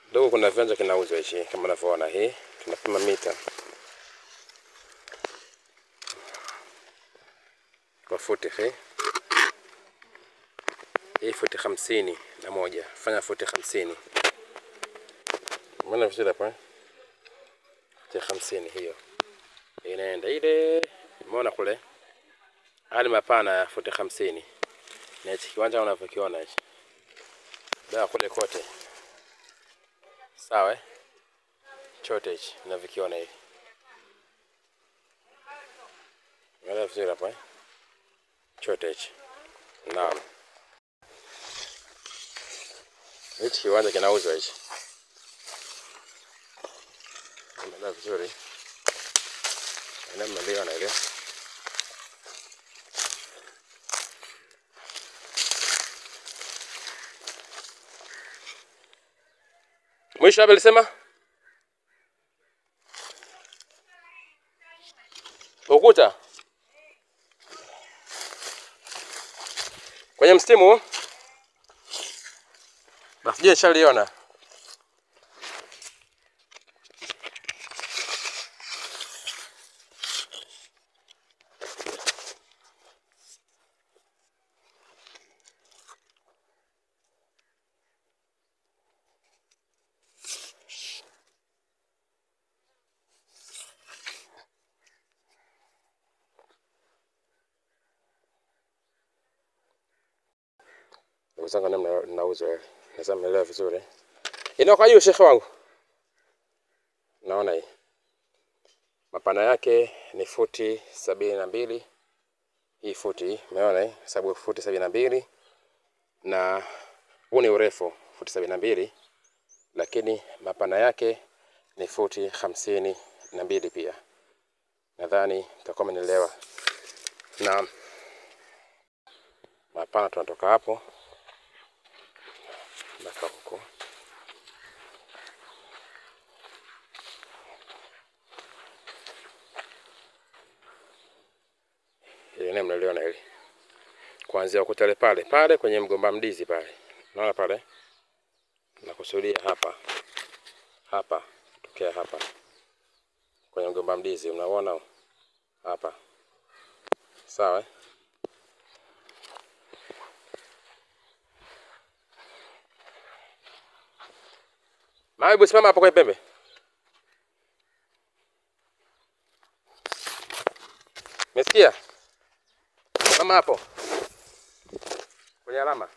Ndugu, kuna viwanja kinauzwa hichi kama unavyoona, hii tunapima mita kwa futi hii hii futi hamsini na moja fanya futi hamsini Umeona vizuri hapa eh? futi hamsini hiyo inaenda ile, umeona kule, hali mapana ya futi hamsini na hichi kiwanja unavyokiona hichi dawa kule kote, sawa eh? chote hichi unavyokiona hivi, umeona vizuri hapa eh? chote hichi, naam. Hichi kiwanja kinauzwa hichi, umeona vizuri ina maliona ile mwisho hapa alisema ukuta kwenye mstimu basi, je, nishaliona ndugu zangu, namna ninauzwa naweza mnaelewa vizuri. Inakuwa hiyo shekhe wangu, naona hii mapana yake ni futi sabini na mbili hii futi, umeona hii sababu futi sabini na mbili na huu ni urefu futi sabini na mbili lakini mapana yake ni futi hamsini na mbili pia. Nadhani mtakuwa mmenielewa. Na mapana tunatoka hapo mpaka huko. Ile eneo mnaliona hili, kuanzia ukutale pale pale kwenye mgomba mdizi pale, unaona pale, nakusudia hapa hapa, tokea hapa kwenye mgomba mdizi, unaona hapa, sawa eh? Hebu simama hapo kwenye pembe. Umesikia? Mama hapo kwenye alama.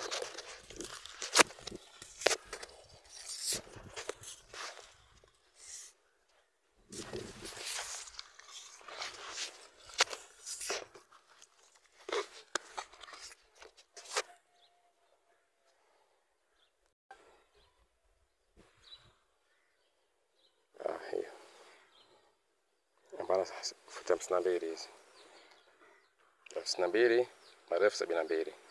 Ah, hiyo hapana, futi hamsini na mbili hizi hamsini na mbili marefu sabini na mbili